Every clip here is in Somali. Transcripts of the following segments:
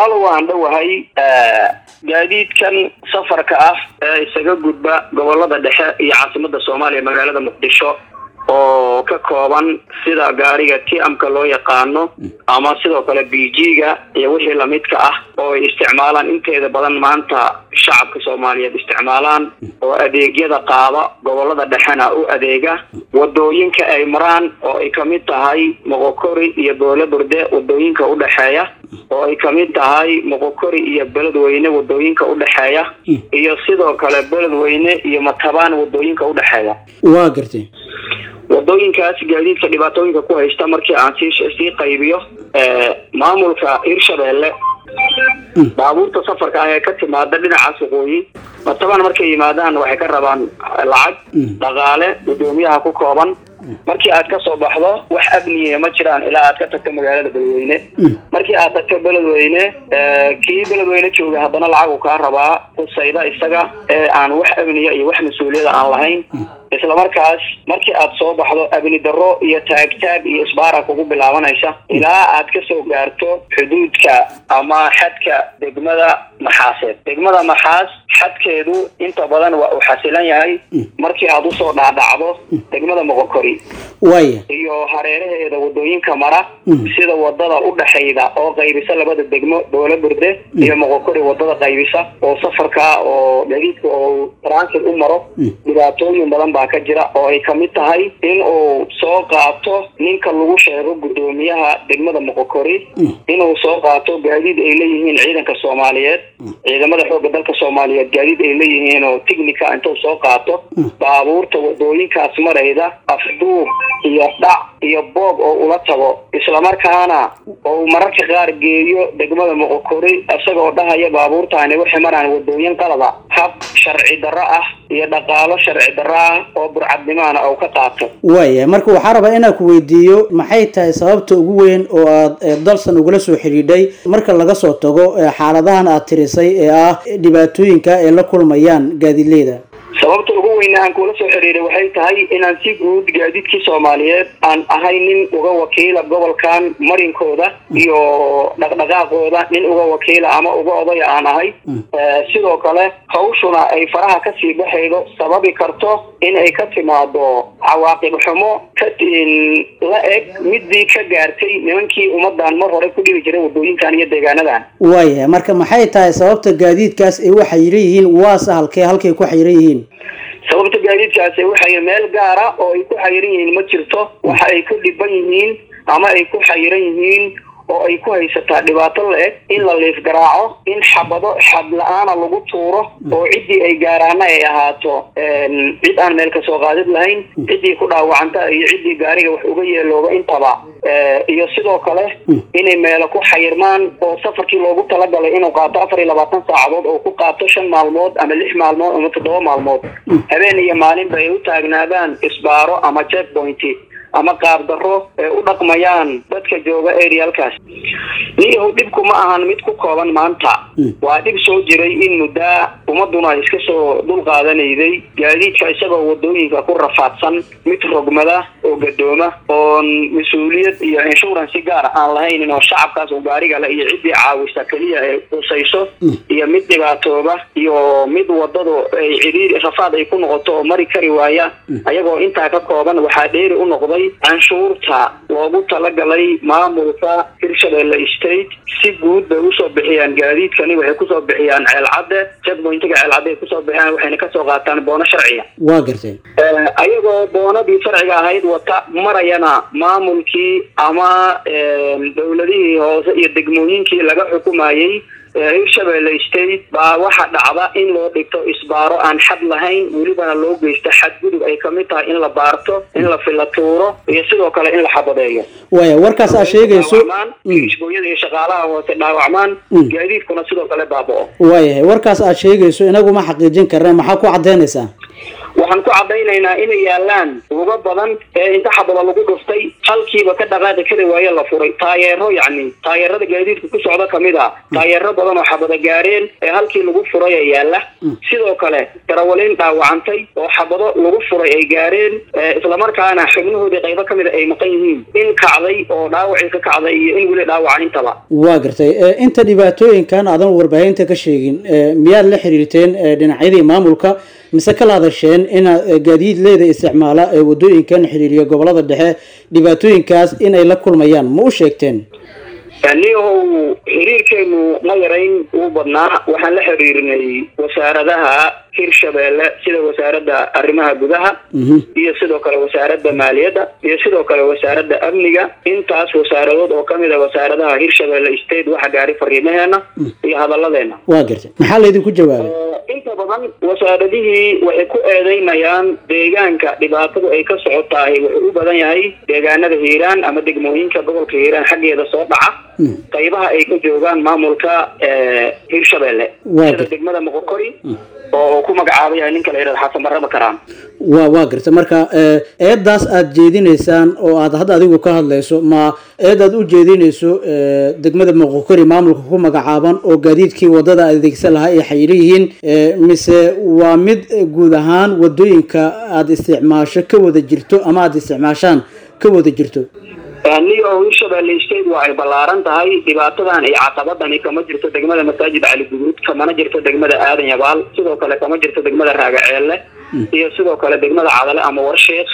walaalo waan dhowahay gaadiidkan safarka ah ee isaga gudba gobolada dhexe iyo caasimada soomaaliya magaalada muqdisho oo ka kooban sida gaariga tiamka loo yaqaano ama sidoo kale b g-ga iyo wixii lamidka ah oo ay isticmaalaan inteeda badan maanta shacabka soomaaliyeed isticmaalaan oo adeegyada qaada gobolada dhexena u adeega wadooyinka ay maraan oo ay kamid tahay moqokori iyo boole burde wadooyinka udhexeeya oo ay kamid tahay moqokori iyo beledweyne wadooyinka udhexeeya iyo sidoo kale beledweyne iyo matabaan wadooyinka udhexeeya waa gartay wadooyinkaas gaadiidka dhibaatooyinka ku haysta markii aan sii sii qaybiyo maamulka hirshabeelle baabuurta safarka ah ee ka timaada dhinacaas waqooyi matabaan markay yimaadaan waxay ka rabaan lacag dhaqaale guddoomiyaha ku kooban markii aad ka soo baxdo wax amniya ma jiraan ilaa aad ka tagto magaalada beledweyne markii aad tagto beledweyne kii beledweyne jooga haddana lacag uu kaa rabaa kusayda isaga ee aan wax amniya iyo wax mas-uuliyada aan lahayn islamarkaas markii aad soo baxdo amni darro iyo taagtaag iyo isbaara kugu bilaabanaysa ilaa aad kasoo gaarto xuduudka ama xadka degmada maxaaseed degmada maxaas xadkeedu inta badan waa uu xasilan yahay markii aad usoo dhaadhacdo degmada moqokori waaya iyo hareeraheeda wadooyinka mara sida wadada udhexayda oo qaybisa labada degmo boole burde iyo moqokori wadada qaybisa oo safarka oo gaadiidka oo transit u maro dhibaatooyin badan baa ka jira oo ay kamid tahay in uu soo qaato ninka lagu sheego guddoomiyaha degmada moqokori inuu soo qaato gaadiid ay leeyihiin ciidanka soomaaliyeed ciidamada xooga dalka soomaaliyeed gaadiid ay leeyihiin oo tignica intuu soo qaato baabuurta wadooyinkaas marayda afduub iyo dhac iyo boob oo ula tago islamarkaana oo mararka qaar geeyo degmada moqokori isagoo dhahaya baabuurtaani waxay maraan wadooyin qalada hab sharci darro ah iyo dhaqaalo sharci darro ah oo burcadnimaana oo ka qaato waaya marka waxaa rabaa inaan ku weydiiyo maxay tahay sababta ugu weyn oo aad eh, dalsan ugula soo xidhiidhay marka laga soo tago eh, xaaladahan aad tirisay ee ah dhibaatooyinka ay la kulmayaan gaadiidleyda sababta ugu weyna aan kula soo xiriiray waxay tahay inaan si guud gaadiidkii soomaaliyeed aan ahay nin uga wakiila gobolkan marinkooda iyo dhaqdhaqaaqooda nin uga wakiila ama uga odaya aan ahay sidoo kale hawshuna ay faraha kasii baxaydo sababi karto in ay ka timaado cawaaqib xumo ka la eg midii ka gaartay nimankii ummadan mar hore ku dhibi jiray wadooyinkan iyo deegaanadan waaya marka maxay tahay sababta gaadiidkaas ay u xayiran yihiin waase halkee halkay ku xayiran yihiin sababta gaadiidkaasi waxay meel gaara oo ay ku xayiran yihiin ma jirto waxa ay ku dhiban yihiin ama ay ku xayiran yihiin oo ay ku haysataa dhibaato la-eg in la liif garaaco in xabado xad la-aana lagu tuuro oo ciddii ay gaaraana ay ahaato cid aan meel kasoo qaadid lahayn ciddii ku dhaawacanta iyo ciddii gaariga wax uga yeelooba intaba iyo sidoo kale inay meelo ku xayirmaan oo safarkii loogu talagalay inuu qaato afar iyo labaatan saacadood oo ku qaato shan maalmood ama lix maalmood ama toddoba maalmood habeen iyo maalinba ay u taagnaadaan isbaaro ama check point ama qaab darro ee u dhaqmayaan dadka jooga arealkaas niyahow dhibku ma ahan mid ku kooban maanta waa dhib soo jiray in muddaa ummaduna ay iska soo dul qaadanayday gaadiidka isagoo wadooyinka ku rafaadsan mid rogmada oo gadooma oon mas-uuliyad iyo insurance gaar aan lahaynin oo shacabkaas oo gaariga le iyo ciddii caawisa keliya ee qusayso iyo mid dhibaatooba iyo mid wadadu ay cidhiiri rafaad ay ku noqoto oo mari kari waaya ayagoo intaa ka kooban waxaa dheeri u noqday canshuurta loogu talagalay maamulka hirshabelle state si guud bay usoo bixiyaan gaadiidkani waxay kusoo bixiyaan ceelcadde checkpointiga ceelcadde ay kusoo bixiyaan waxayna kasoo qaataan boono sharciga waa gartay ayagoo boonadii sharciga ahayd wata marayana maamulkii ama dowladihii hoose iyo degmooyinkii laga xukumayey hirshabelle state baa waxa dhacda in loo dhigto isbaaro aan xad lahayn welibana loo geysto xadgudub ay kamid tahay in la baarto in la filatuuro iyo sidoo kale in la xabadeeyo waaya warkaas aad sheegayso isbooyada iyo shaqaalaha hoose dhaawacmaan gaadiidkuna sidoo kale baaba'o waayahay warkaas aad sheegayso inagu ma xaqiijin karna maxaa ku cadaynaysaa waxaan ku caddaynaynaa inay yaalaan uga badan ee inta xabada lagu dhuftay halkiiba ka dhaqaaqi kari waaye la furay taayeero yacni taayeerada gaadiidka ku socda kamid a taayeero badan oo xabada gaareen ee halkii lagu furay ee yaala sidoo kale darawaliin dhaawacantay oo xabado lagu furay ay gaareen islamarkaana xubnahoodii qaybo kamid a ay maqan yihiin in kacday oo dhaawacii ka kacday iyo in weli dhaawacan intaba waa gartay inta dhibaatooyinkan aadan warbaahinta ka sheegin miyaad la xiriirteen dhinacyadii maamulka mise kala hadasheen inaad gaadiidleyda isticmaala ee wadooyinkan xiriiriya gobolada dhexe dhibaatooyinkaas inay la kulmayaan ma u sheegteen niyahow xiriirkeenu ma yarayn uu badnaa waxaan la xiriirinay wasaaradaha hirshabeelle sida wasaaradda arrimaha gudaha iyo sidoo kale wasaaradda maaliyadda iyo sidoo kale wasaaradda amniga intaas wasaaradood oo kamid a wasaaradaha hirshabeelle state waxa gaari fariimaheena iyo hadalladeena waa gartay maxaa laydinku jawaabay inta badan wasaaradihii waxay ku eedeynayaan deegaanka dhibaatadu ay ka socotahay wuxuu u badan yahay deegaanada hiiraan ama degmooyinka gobolka hiiraan xaggeeda soo dhaca qaybaha ay ka joogaan maamulka hirshabeelle sida degmada moqokori oo ku magacaaba yahay ninka la yidhahda xasan barraba karaan wa waa garta marka eedaas aada jeedinaysaan oo aad hadda adigu ka hadlayso ma eed aad u jeedinayso degmada moqokori maamulka ku magacaaban oo gaadiidkii wadada adeegsan lahaa ay xayiro yihiin mise waa mid guud ahaan wadooyinka aada isticmaasho ka wada jirto ama aada isticmaashaan ka wada jirto niyo hirshabeelle state waa ay ballaaran tahay dhibaatadan iyo caqabadani kama jirto degmada masaajid cali guduud kamana jirto degmada aadan yabaal sidoo kale kama jirto degmada raagaceelle iyo sidoo kale degmada cadale ama warsheekh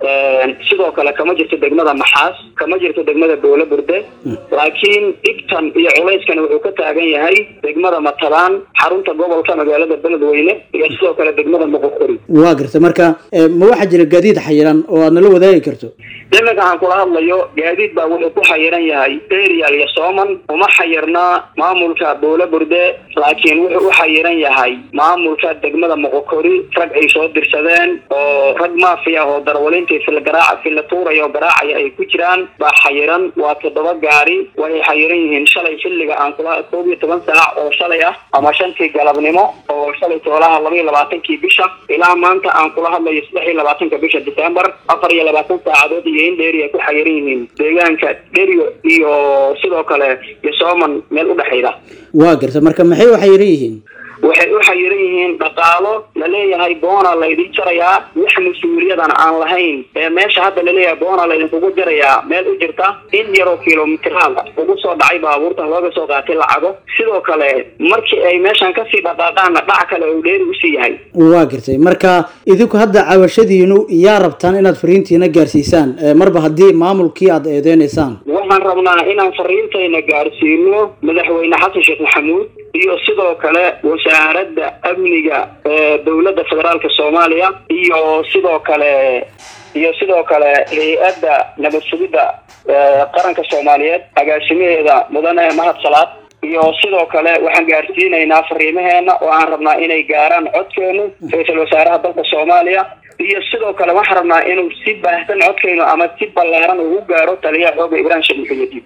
sidoo kale kama jirto degmada maxaas kama jirto degmada boole burde laakiin dhibtan iyo culayskan wuxuu ka taagan yahay degmada matalaan xarunta gobolka magaalada beledweyne iyo sidoo kale degmada moqokori waa garta marka ma waxaa jira gaadiid xayiran oo aad nala wadaagi karto iminka aan kula hadlayo gaadiid baa wuxuu ku xayiran yahay arial iyo sooman uma xayirnaa maamulka boole burde laakiin wuxuu u xayiran yahay maamulka degmada moqokori rag ay soo dirsadeen oo rag maafiya oo darwalintii fil garaaca filla tuuraya oo garaacaya ay ku jiraan baa xayiran waa toddoba gaari waxay xayiran yihiin shalay xilliga aan kula koob iyo toban saac oo shalay ah ama shantii galabnimo oo shalay toolaha laba iyo labaatankii bisha ilaa maanta aan kula hadlayo saddex iyo labaatanka bisha december afar iyo labaatan saacadood iyo in dheeri ay ku xayiran yihiin deegaanka dherio iyo sidoo kale iyo sooman meel udhexayda waa garta marka maxay u xayiran yihiin waxay u xayiran yihiin dhaqaalo laleeyahay boona laydin jarayaa wax mas-uuliyadan aan lahayn ee meesha hadda laleeyahay boona laydinkugu jarayaa meel u jirta in yaroo kilomitiraal ugu soo dhacay baabuurtan looga soo qaatay lacago sidoo kale markii ay meeshan kasii dhaqaaqaanna dhac kale uu dheeri usii yahay waa gartay marka idinku hadda cabashadiinu yaa rabtaan inaad fariintiina gaarsiisaan marba haddii maamulkii aada eedeynaysaan waxaan rabnaa inaan fariintayna gaarsiino madaxweyne xasan sheekh maxamuud iyo sidoo kale wasaaradda amniga ee dowladda federaalka soomaaliya iyo sidoo kale iyo sidoo kale hay-adda nabad sugidda qaranka soomaaliyeed agaasimaheeda mudane mahad salaad iyo sidoo kale waxaan gaarsiinaynaa fariimaheena oo aan rabnaa inay gaaraan codkeenu ra-iisul wasaaraha dalka soomaaliya iyo sidoo kale waxaan rabnaa inuu si baahsan codkeynu ama si ballaaran ugu gaaro taliyaha xooga ibrahim sheekh muxuyadiin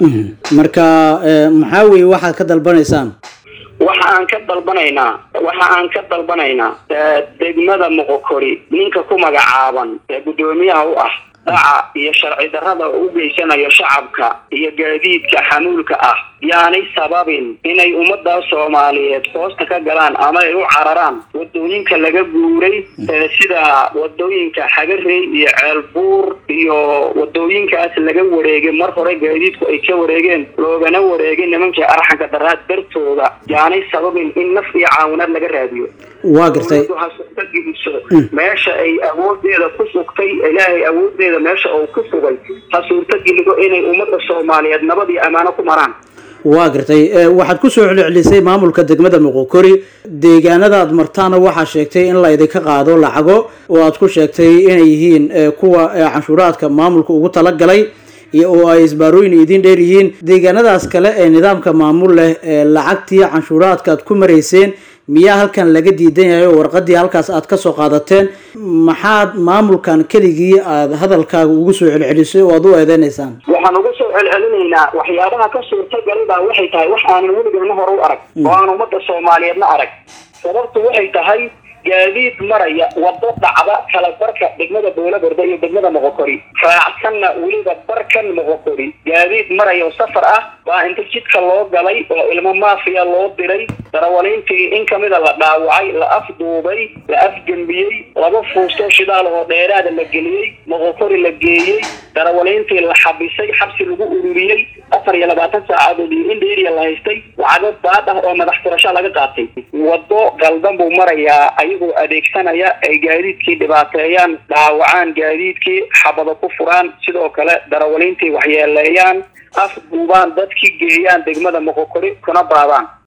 marka maxaa weye waxaad ka dalbanaysaan waxa aan ka dalbanaynaa waxa aan ka dalbanaynaa degmada moqokori ninka ku magacaaban ee guddoomiyaha u ah dhaca iyo sharci darrada u geysanayo shacabka iyo gaadiidka xamuulka ah yaanay sababin inay ummadda soomaaliyeed hoosta ka galaan ama ay u cararaan wadooyinka laga guuray sida wadooyinka xagarey iyo ceelbuur iyo wadooyinkaas laga wareegay mar hore gaadiidku ay ka wareegeen loogana wareegay nimankii arxanka daraad dartooda yaanay sababin in naf iyo caawinaad laga raadiyo waa gartay ha suurta geliso meesha ay awoodeeda ku sugtay ilaahay awoodeeda meesha uu ku sugay ha suurta gelido inay ummadda soomaaliyeed nabad iyo ammaano ku maraan waa gartay waxaad kusoo celcelisay maamulka degmada moqokori deegaanada aad martaana waxaa sheegtay in la idinka qaado lacago oo aad ku sheegtay inay yihiin kuwa canshuuraadka maamulka ugu talagalay iyo oo ay isbaarooyin idin dheer yihiin deegaanadaas kale ee nidaamka maamul leh ee lacagtii canshuuraadka aad ku marayseen miyaa halkan laga diidan yahay oo warqadii halkaas aad kasoo qaadateen maxaad maamulkan keligii aada hadalkaaga ugu soo celcelisay oo aad u eedeynaysaan waxaan uga soo celcelinaynaa waxyaabaha ka suurtagalay baa waxay tahay wax aanan weligeena hore u arag oo aan ummadda soomaaliyeedna arag sababtu waxay tahay gaadiid maraya wado dhacda kala barka degmada boolaberde iyo degmada moqokori raacsanna weliba barkan moqokori gaadiid maraya oo safar ah baa inta jidka loo galay oo ilmo maafiya loo diray darawaliintii in kamida la dhaawacay la afduubay la afgembiyey laba fuusto shidaal oo dheeraada la geliyey moqokori la geeyey darawaliintii la xabisay xabsi lagu ururiyey afar iyo labaatan saacadood iyo in dheeriya la haystay lacago baad ah oo madax furasho laga qaatay wado galdan buu marayaa ayagoo adeegsanaya ay gaadiidkii dhibaateeyaan dhaawacaan gaadiidkii xabado ku furaan sidoo kale darawaliintii waxyeeleeyaan afduubaan dadkii geeyaan degmada moqokori kuna baadaan